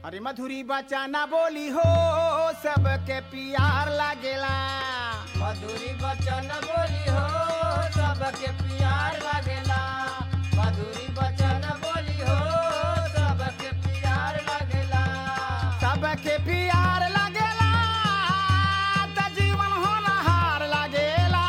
अरे मधुरी बचाना बोली हो सबके प्यार लागेला मधुरी बचन बोली हो सबके प्यार लागेला मधुरी बचन बोली हो सबके प्यार लागेला सबके प्यार लागेला त जीवन होनहार लागेला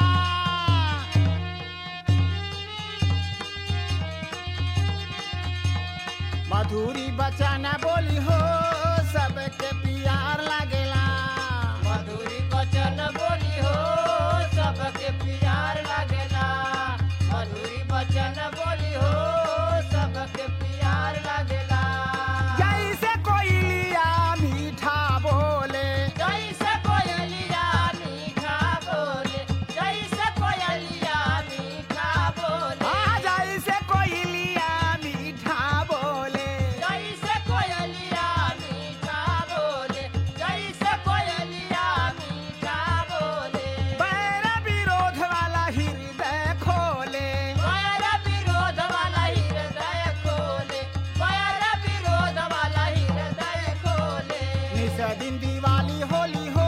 मधुरी बचाना बोली हो सबके प्यार लागेला मधुरी बचन बोली हो सबके प्यार लागेला मधुरी बचन बोली हो सबके प्यार लागेला जैसे कोयलिया मीठा बोले जैसे कोयलिया मीठा बोले जैसे कोयलिया मीठा बोले आ जैसे कोयलिया मीठा बोले जैसे कोयलिया मीठा बोले जैसे कोयलिया मीठा बोले बैर विरोध वाला हृदय खोले पैर विरोध वाला हृदय खोले पैर विरोध वाला हृदय खोले निस दिन दिवाली होली हो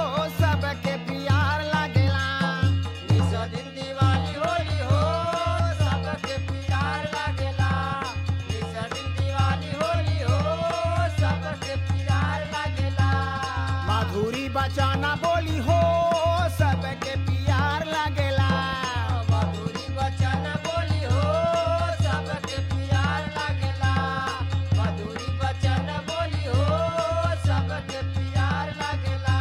सबके प्यार लागेला निस दिन दिवाली होली हो सबके प्यार लागेला निस दिन दिवाली होली हो सबके प्यार लागेला माधुरी बचाना बोली हो सबके प्यार लागेला मधुरी वचन बोली हो सबके प्यार लागेला मधुरी वचन बोली हो सबके प्यार लागेला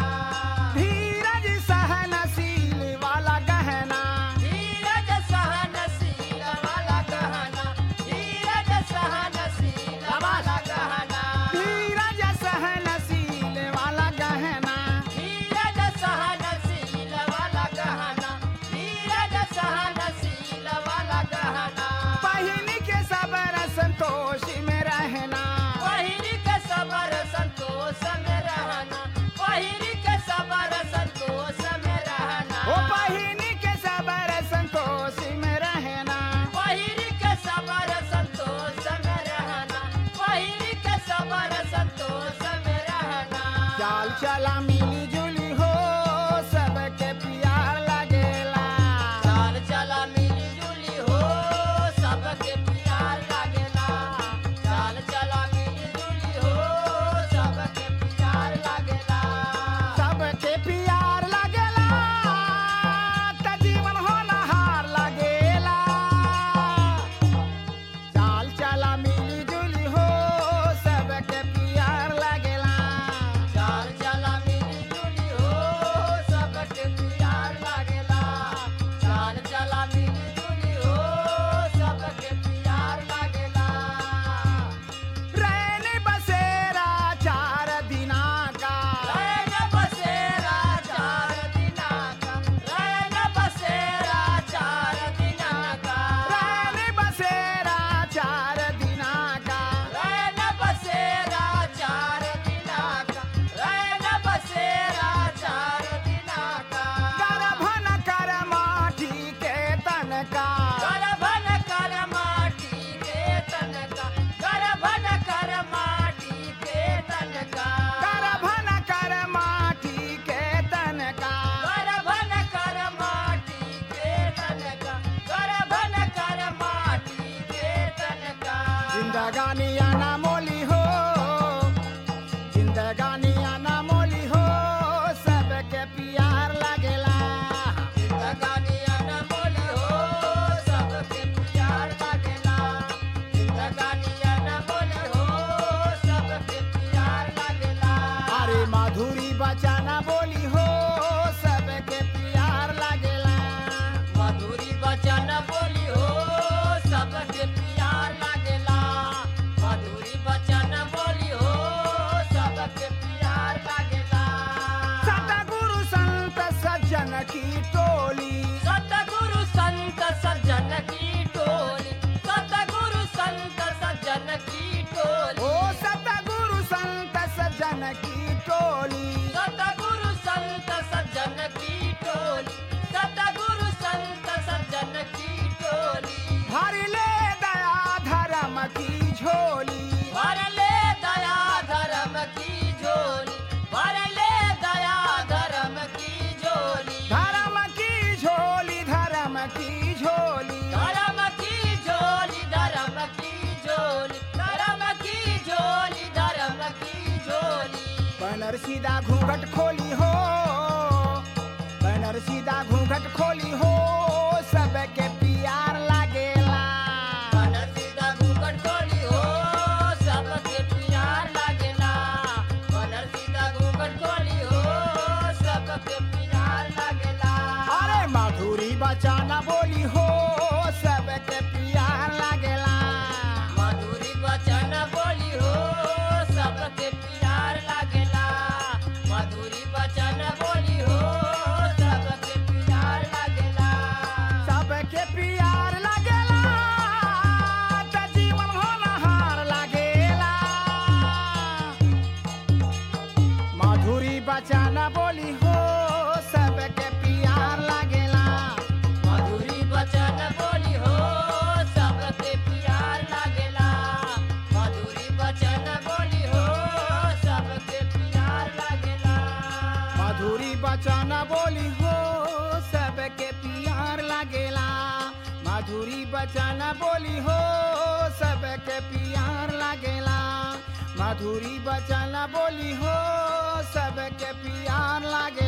धीरज सहनशील वाला गहना धीरज सहनशील वाला गहना धीरज सहनशील वाला गहना धीरज सहनशील वाला गहना धीरज सहनशील वाला गहना धीरज सहनशील वाला गहना पहिन के सबर संतोष में रहना पहिरी के सबर संतोष में रहना पहिरी के सबर संतोष में रहना ओ पहिन के सबर संतोष में रहना पहिरी के सबर संतोष में रहना पहिरी के सबर संतोष में रहना चाल चला मिली जुली हो सबके प्यार लगेला चाल चला मिली जुली हो सबके प्यार लागेला चाल चला मिली जुली हो सबके प्यार लागेला सबके प्यार लगेला त जीवन होनहार लगेला चाल चला मिली जुली हो सबके प्यार लगेला चाल चला मिली जुली हो सबके प्यार लागेला चाल चला मिली जुली हो सबके प्यार लागेला रैन बसेरा चार दिना का रैन बसेरा चार दिना का रैन बसेरा चार दिना का रैन बसेरा चार दिना का रैन बसेरा चार दिना का रैन बसेरा चार दिना का गर्भन कर माटी के तन का करभन कर माटी के तनका करभन कर माटी के तनका गर्भन कर माटी के तन का करभन कर माटी के तनका करभन कर माटी के तनका जिंदगानी आना मोली हो जिंदगानी आना मोली हो सबके प्यार लगेला जिंदगानी अनमोली हो सबके प्यार लागेला जिंदगानी अनमोली हो सबके प्यार लागेला अरे माधुरी बचाना बोली हो सबके प्यार लगेला मधुरी वचन बोली हो सबके प्यार लागेला मधुरी बैनर सीधा घूंघट खोली हो बैनर सीधा घूंघट खोली हो सबके प्यार लागेला बनर सीधा घूंघट खोली हो सबके प्यार लागेला बनर सीधा घूंघट खोली हो सबके प्यार लागेला अरे माधुरी बचाना बोली हो सबके प्यार लागेला मधुरी वचन बोली हो सबके प्यार लागेला मधुरी वचन बोली हो सबके प्यार लागेला सबके प्यार लागेला त जीवन होनहार लागेला माधुरी बचाना बोली हो सबके प्यार लागेला मधुरी वचन बोली हो सबके प्यार लागेला मधुरी वचन बोली हो सबके प्यार लागेला माधुरी बचाना बोली हो सबके प्यार लागेला माधुरी बचाना बोली हो सबके प्यार लागेला माधुरी बचाना बोली हो सबके प्यार लागे